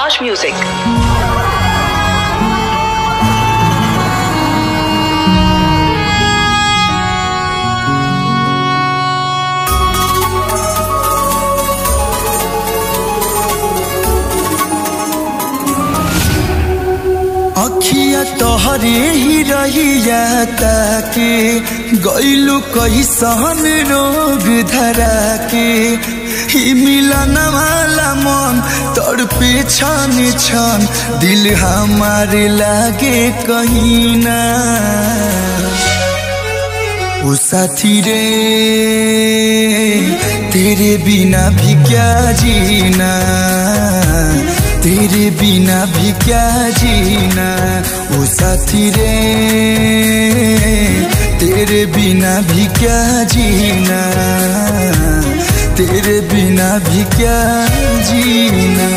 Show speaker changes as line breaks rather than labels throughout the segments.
Raj Music.
अखिया तोहरे ही रहिया ताके गैलू कैसन रोग धरा के ही मिलन वाला मन तोर पे छन छन दिल हमारे लागे कहीं ना ओ साथी रे तेरे बिना भी क्या जीना तेरे बिना भी क्या जीना ओ साथी रे तेरे बिना भी क्या जीना तेरे बिना भी क्या जीना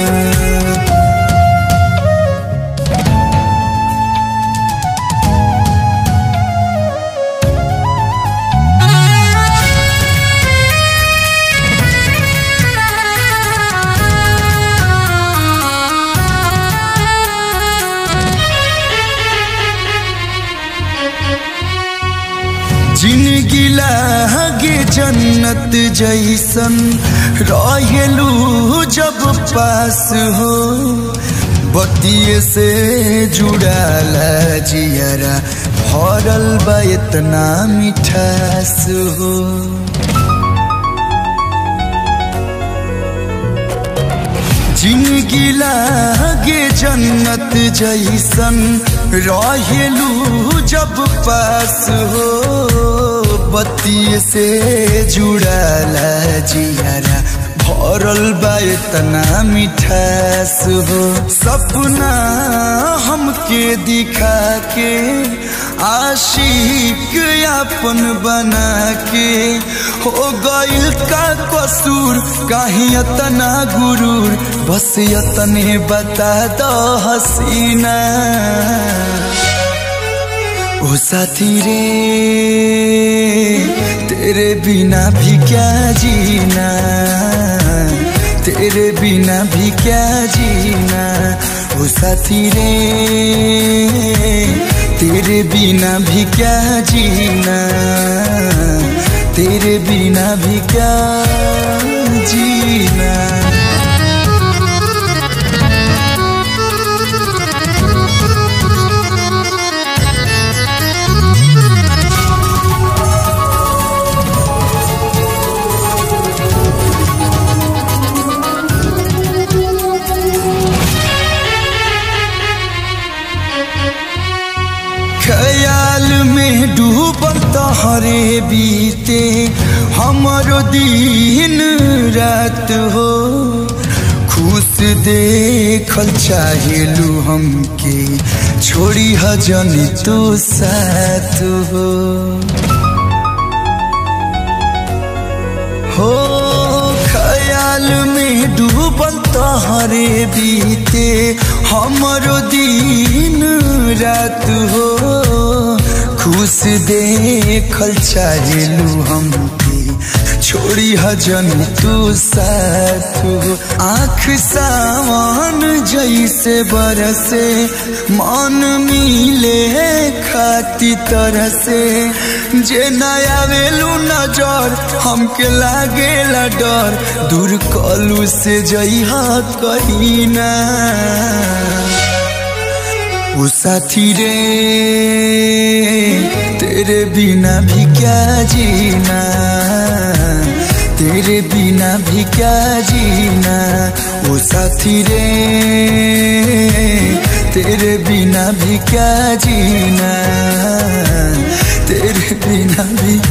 जिंदगी लागे जन्नत जैसन रहेलू जब पास हो बतिये से जुड़ाला जियरा भरल बा इतना मिठास हो जिंदगी लागे जन्नत जैसन रहेलू जब पास हो बत्ती से जुड़ाला जियारा भरल बा इतना मिठास हो सपना हमके दिखा के आशिक अपन बना के हो गइल का कसूर कहीं इतना गुरूर बस इतने बता दो हसीना ओ साथी रे तेरे बिना भी क्या जीना तेरे बिना भी क्या जीना ओ साथी रे तेरे बिना भी क्या जीना तेरे बिना भी क्या जीना ख्याल में डूबल तहरे बीते हमारो दिन रात हो खुश देखल चाहेलू हमके छोड़ी हजन तो साथ हो हो ख्याल में डूबल तहरे बीते हमारो दिन रात हो खुश देखल चाहेलू हमके छोड़ी हजन तू साथ हो आँख सावन जैसे बरसे मन मिले खाती तरह से जे नया वेलू नजर हमके लागेला डर दूर कलू से जइहा कहीं ना ओ साथी रे तेरे बिना भी क्या जीना तेरे बिना भी क्या जीना ओ साथी रे तेरे बिना भी क्या जीना तेरे बिना भी